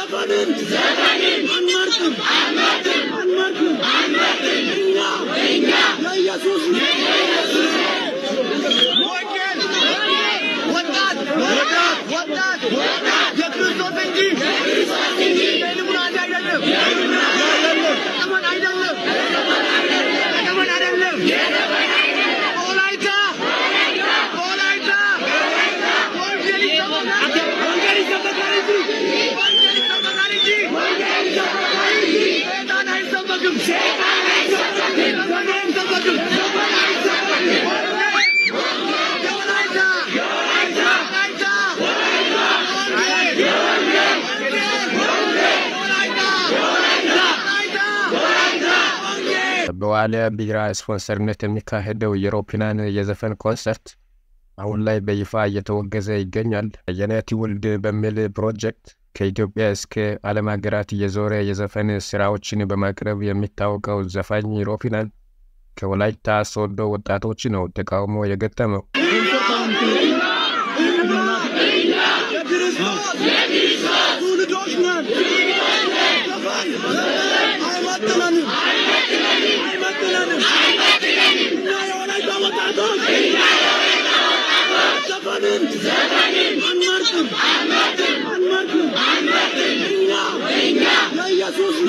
ዘፈንን አንመርጥም አንመርጥም እኛ ለኢየሱስ ወንጌል ወጣት ወጣት የክርስቶስ እንጂ የልሙናን አይደለም ዘመን አይደለም ዘመን አይደለም ወላይታ ወላይታ ወንጌል ይሰበካል ወንጌል ይሰበካል እንጂ ወንጌል ይሰበካል እንጂ ሰይጣን አይሰበክም ሰይጣን አይሰበክም ዘመን አይሰበክም ዘመን አይሰበክም የወላይታ የወላይታ ወንጌል ወላይታ ወላይታ ወንጌል በዋሊያ ቢራ ስፖንሰርነት የሚካሄደው የሮፒናን የዘፈን ኮንሰርት አሁን ላይ በይፋ እየተወገዘ ይገኛል። የኔ ትውልድ በሚል ፕሮጀክት ከኢትዮጵያ እስከ ዓለም ሀገራት እየዞረ የዘፈን ስራዎችን በማቅረብ የሚታወቀው ዘፋኝ ሮፒናን ከወላይታ ሶዶ ወጣቶች ነው ተቃውሞ የገጠመው። የክርስቶስ ትውልዶች ነን። ዘፈን አይመጥነንም አይመጥነንም። እኛ የወላይታ ወጣቶች ዘፈንን አንመርጥም አንመርጥም እኛ ለኢየሱስ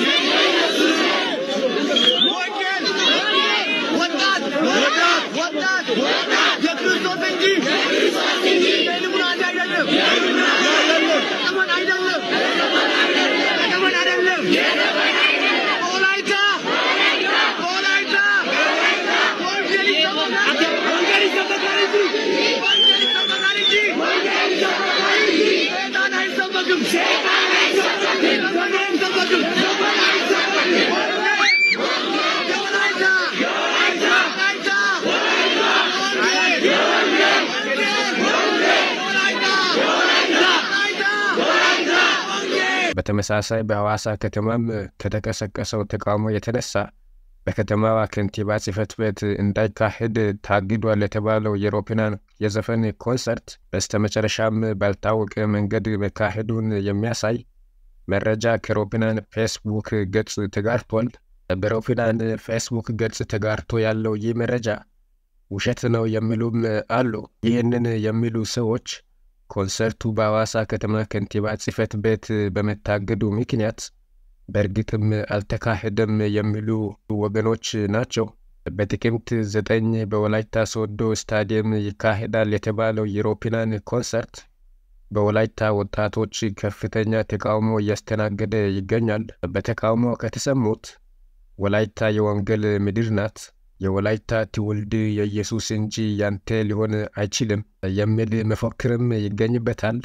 ወንጌል ወጣት ወጣት የክርስቶስ እንጂ የልሙናን አይደለም ዘመን አይደለም ዘመን አይደለም ወላይታ ወላይታ ወንጌል ይሰበካል ወንጌል ይሰበካል እንጂ ወንጌል ይሰበካል እንጂ ሰይጣን አይሰበክም ሰይጣን አይሰበክም ዘመን አይሰበክም ዘመን አይሰበክም የወላይታ የወላይታ ወንጌል በተመሳሳይ በሐዋሳ ከተማም ከተቀሰቀሰው ተቃውሞ የተነሳ በከተማዋ ከንቲባ ጽሕፈት ቤት እንዳይካሄድ ታግዷል የተባለው የሮፒናን የዘፈን ኮንሰርት በስተመጨረሻም ባልታወቀ መንገድ መካሄዱን የሚያሳይ መረጃ ከሮፒናን ፌስቡክ ገጽ ተጋርቷል። በሮፒናን ፌስቡክ ገጽ ተጋርቶ ያለው ይህ መረጃ ውሸት ነው የሚሉም አሉ። ይህንን የሚሉ ሰዎች ኮንሰርቱ በሐዋሳ ከተማ ከንቲባ ጽሕፈት ቤት በመታገዱ ምክንያት በእርግጥም አልተካሄደም የሚሉ ወገኖች ናቸው። በጥቅምት ዘጠኝ በወላይታ ሶዶ ስታዲየም ይካሄዳል የተባለው የሮፒናን ኮንሰርት በወላይታ ወጣቶች ከፍተኛ ተቃውሞ እያስተናገደ ይገኛል። በተቃውሞ ከተሰሙት ወላይታ የወንጌል ምድር ናት፣ የወላይታ ትውልድ የኢየሱስ እንጂ ያንተ ሊሆን አይችልም የሚል መፎክርም ይገኝበታል።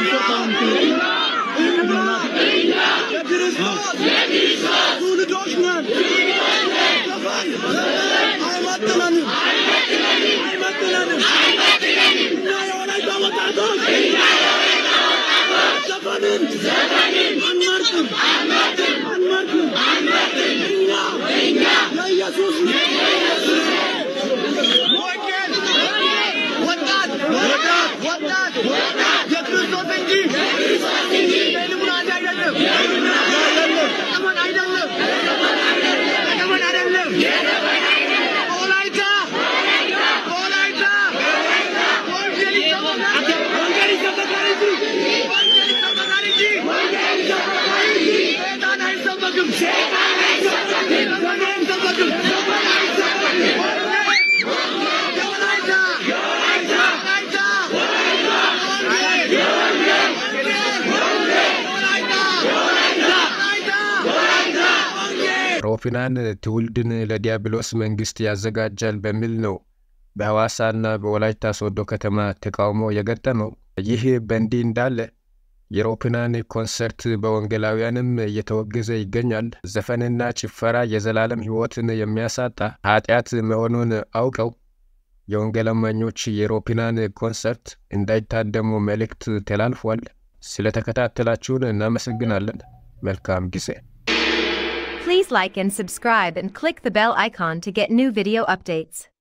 የክርስቶስ ትውልዶች ነን። ዘፈን አይመጥነንም አይመጥነንም። እኛ የወላይታ ወጣቶች ዘፈንን አንመርጥም አንመርጥም እኛ ለኢየሱስ ወንጌል ወጣት ወጣት የክርስቶስ እንጂ የልሙናን አይደለም ዘመን አይደለም ዘመን አይደለም ወላይታ ወላይታ ወንጌል ይሰበካል ወንጌል ይሰበካል እንጂ ወንጌል ይሰበካል እንጂ ሰይጣን አይሰበክም ሰይጣን አይሰበክም ዘመን አይሰበክም ዘመን አይሰበክም የወላይታ የወላይታ ሮፒናን ትውልድን ለዲያብሎስ መንግስት ያዘጋጃል በሚል ነው በሐዋሳና በወላይታ ሶዶ ከተማ ተቃውሞ የገጠመው። ይህ በእንዲህ እንዳለ የሮፒናን ኮንሰርት በወንጌላውያንም እየተወገዘ ይገኛል። ዘፈንና ጭፈራ የዘላለም ሕይወትን የሚያሳጣ ኃጢአት መሆኑን አውቀው የወንጌል አማኞች የሮፒናን ኮንሰርት እንዳይታደሙ መልእክት ተላልፏል። ስለተከታተላችሁን እናመሰግናለን። መልካም ጊዜ። Please like and subscribe and click the bell icon to get new video updates.